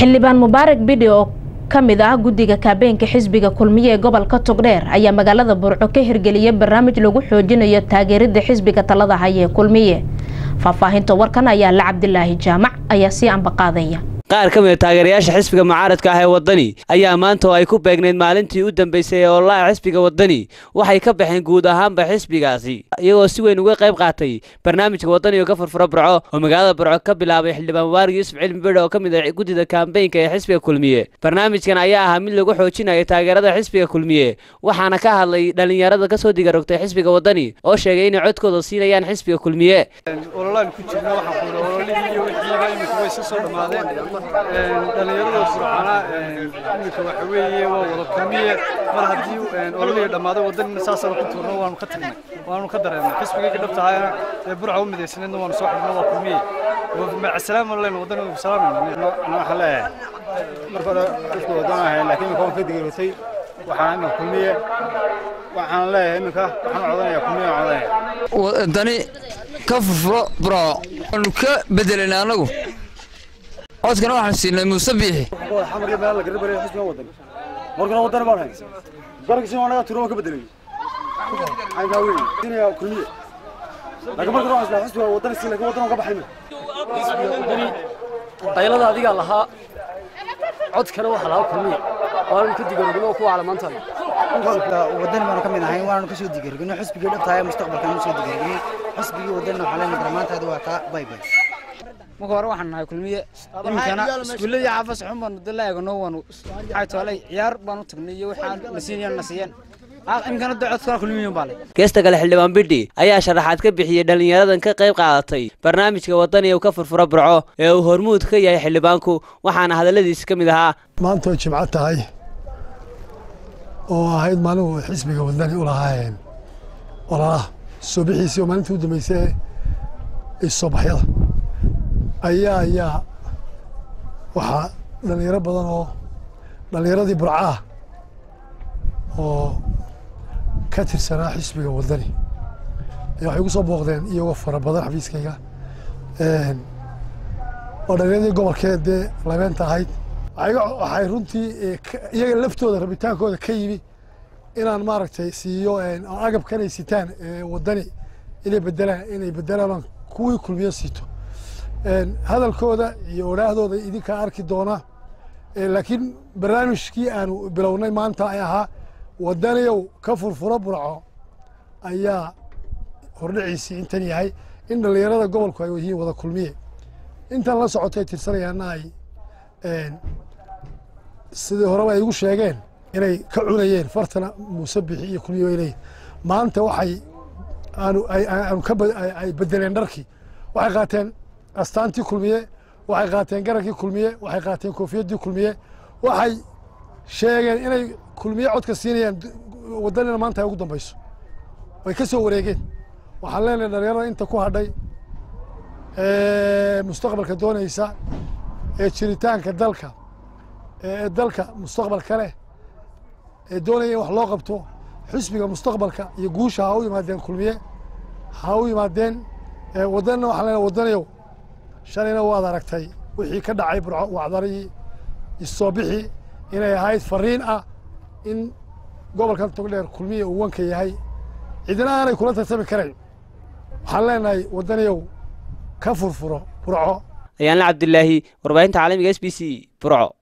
xildhibaan mubaarak bidhi oo ka mid ah guddiga kaabeenka xisbiga kulmiye ee gobolka togdheer ayaa magaalada burco ka hirgeliyay barnaamij lagu xoojinayo taageerida xisbiga talada haya ee kulmiye faahfaahinta warkan ayaa la cabdilaahi jaamac ayaa sii ambaqaadaya qaar ka mida taageerayaasha xisbiga mucaaradka ah ee waddani ayaa maanta oo ay ku beegnayd maalintii u dambeysay ee ololaha xisbiga waddani waxay ka baxeen guud ahaanba xisbigaasi iyagoo si weyn uga qayb qaatay barnaamijka waddani oo ka furfura burco oo magaalada burco ka bilaabay xildhibaan mubaarak yuusuf cilmi bidhe oo ka mid ah guddida kaambeynka ee xisbiga kulmiye barnaamijkan ayaa ahaa mid lagu xoojinayo taageerada xisbiga kulmiye waxaana ka hadlay dhallinyarada kasoo digarogtay xisbiga waddani oo sheegay inay codkooda siinayaan xisbiga kulmiye ololaan ku jirna waxaan ku ololihii iyo wixiiba imika way iska soo dhammaadeen dhallinyarada burcana imika waxa weeye waa wada kulmiye mar haddii ololihii dhammaaday waddanina saasaan ku tuurno waanu ka tagnay waanu ka dareennay xisbigayga dhabtahayana ee burca u midaysaneedna waanu soo xidhno waa kulmiye macasalaam aan leenahay waddan ugu salaamayna waxaan leeyahay marka hore xisbi waddan ahayn laakiin imika waan ka digiratay waxaan imika kulmiye waxaan leeyahay imika waxaan codanaya kulmiye aan codanaya waddani ka furfuro burco waanu ka bedelayna annagu codkana waxaan siinay muuse biixi xamarka meel la garabarayo xisbiga waddan markana waddan baan hayn garabkiisina waa naga tiro waan ka bedelay aynkaa weyn dinaya kulmiye laakiin marka waxaan islaa xisbiga waddan si laakiin waddan aan ka baxayna wadani qaylada adigaa lahaa codkana waxa lahaa kulmiye waanu ka digarogno ku calamantahay wadani baanu ka mid ahayn waanu kasoo digarogno xisbigii dhabtahay mustaqbalkan usoo digarogno xisbigii wadani waxaa leenahay barmaantaadi waa taa bay bay marka hore waxaan nahay kulmiye iminkana iskuulladii xaafas xun baanu dala eegano waanu maxay toolay ciyaar baan u tagnay iyo waxaan na siinayaan na siiyeen iminkana da codkana kulmiye baa leh geesta kale xildhibaan bidhi ayaa sharaxaad ka bixiyey dhallinyaradan ka qayb qaadatay barnaamijka waddani uu ka furfura burco ee uu hormuud ka yahay xildhibaanku waxaana hadalladiisi ka mid ahaa maanta way jimco tahay oo ahayd maalin xisbiga waddani u lahaayeen ololaha soo bixiisii oo maalintii u dambeysay ee soobaxyada ayaa ayaa waxaa dhallinyaro badan oo dhallinyaradii burcaah oo ka tirsanaa xisbiga waddani ayaa waxay igu soo booqdeen iyagoo fara badan xafiiskayga oo dhallinyaradii gobolkee dee labeenta ahayd waxay runtii iyaga laftooda rabitaankooda ka yimi inaan maaragtay siiyo agabkan ay sitaan waddani inay bedelaan inay bedelaan kuwii kulmiyo siito hadalkooda iyo odhaahdooda idinkaa arki doona laakiin barnaamijkii aanu bilownay maanta ay ahaa waddaniyow ka furfuro burco ayaa hordhiciisii intan yahay in dhallinyarada gobolku ay yihiin wada kulmiye intan la socotay tirsanayaana ay sidii horeba ay igu sheegeen inay ka cunayeen fartana muuse bixi iyo kulmiye ay leeyihin maanta waxay aanu aanu ka ay bedeleen dharkii waxay qaateen astaantii kulmiye waxay qaateen garankii kulmiye waxay qaateen koofiyaddii kulmiye waxay sheegeen inay kulmiye codka siinayaan waddanina maanta ay ugu dambayso way ka soo wareegeen waxaan leenahay dhalinyarada inta ku hadhay mustaqbalka doonaysa ee jiritaanka dalka ee dalka mustaqbalka leh ee doonaya in wax loo qabto xisbiga mustaqbalka iyo guusha ha u yimaadeen kulmiye ha u yimaadeen waddanina waxaan leenahay waddanayow shalayna waad aragtay wixii ka dhacay burco wacdarihii isoo bixi inay ahayd fariin ah in gobolkan togdheer kulmiya uu wanka yahay cidina aanay kula tartami karayn waxaan leenahay waddaniyow ka furfuro burco ayaanla cabdilaahi warbaahinta caalamiga s b c burco